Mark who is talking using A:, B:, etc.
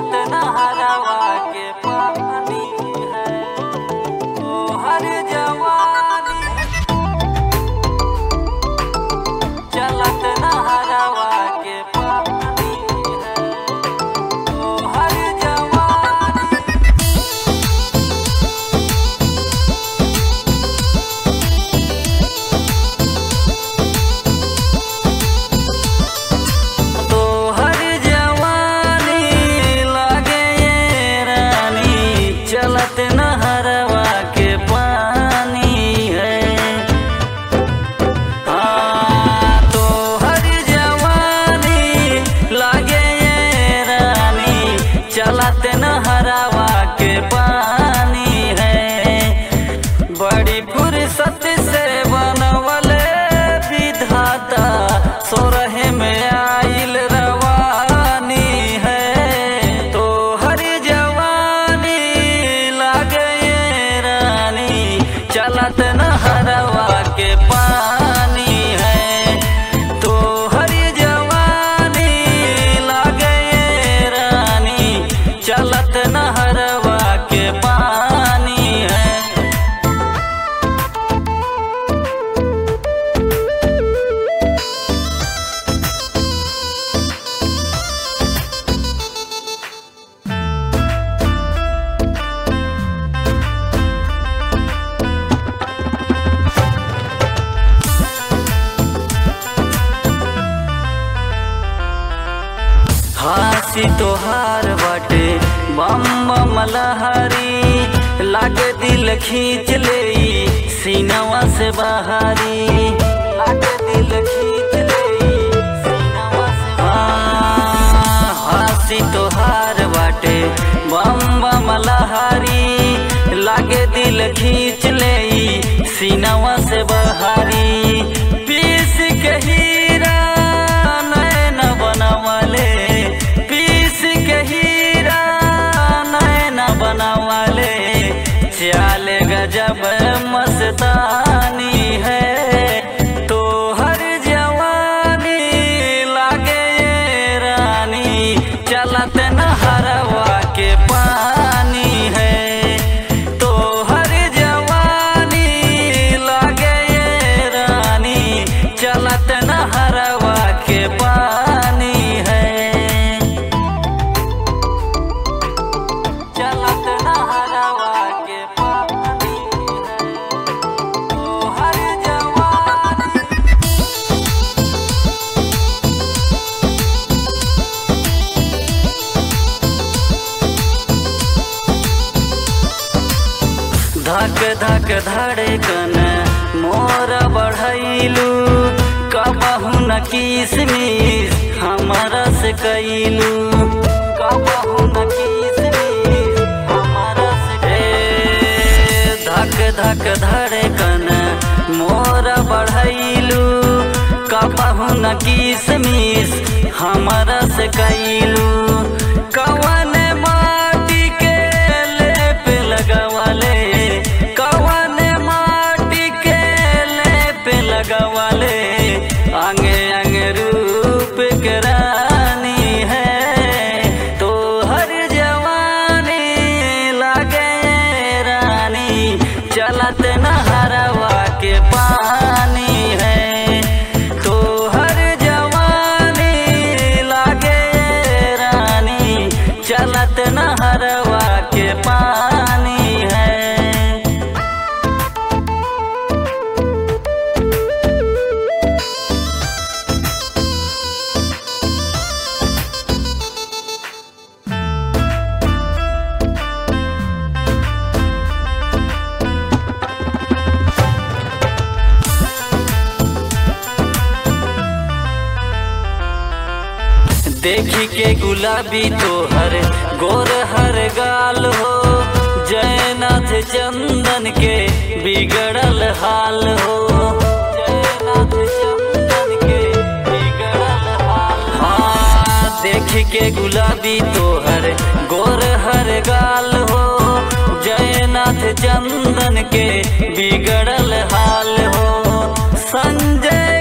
A: चलत नहरवा के पानी है ओ हर जवानी चलत नहरवा के पानी है ओ हर जवानी तो हर जवानी लागे ये रानी चलत नहरवा के पानी है हाँ तो हर जवानी लागे ये रानी चलत नहरवा के पानी है बड़ी फुर्सत से बनवले विधाता सोरहे में आइल रवानी है तो हरी जवानी लागे ये रानी चलत नहरवा के पानी है तो हरी जवानी लागे ये रानी चलत नहरवा के पानी है हासी तोहार बाटे बम बम लहरी लागे दिल खींच ले सीनवा से बाहरी लागे दिल खींच ले सीनवा से हाँ, हासी तोहार बाटे बम बम लहरी लागे दिल खींच ले सीनवा से बाहरी पीस के हीरा नैन बनवले पीस के हीरा नैन बनवले चाल गजब मस्तानी है तो हर जवानी लागे ये रानी चलत नहरवा के पानी है तो हर जवानी लागे ये रानी चलत नहरवा के पानी है चलत नहरवा के पानी है ओ हर जवानी धक धक धड़कन मोर बढ़ैलू कबहू न किसमिस हमरा से कैलू कबहू न किसमिस हमरा से ए, धक धक धड़कन मोर बढ़ैलू कबहू न किसमिस हमरा से कैलू कवन माटी के लेप लगवले कवन माटी के लेप लगवले अंगे अंगे रूप के रानी है तो हर जवानी लागे रानी चलत नहरवा के पानी है तो हर जवानी लागे रानी चलत नहरवा के पानी है देखी के गुलाबी तोहर गोर हर गाल हो जयनाथ चंदन के बिगड़ल हाल हो जयनाथ चंदन के बिगड़ल हाल हाँ देखी के गुलाबी तोहर गोर हर गाल हो जयनाथ चंदन के बिगड़ल हाल हो संजय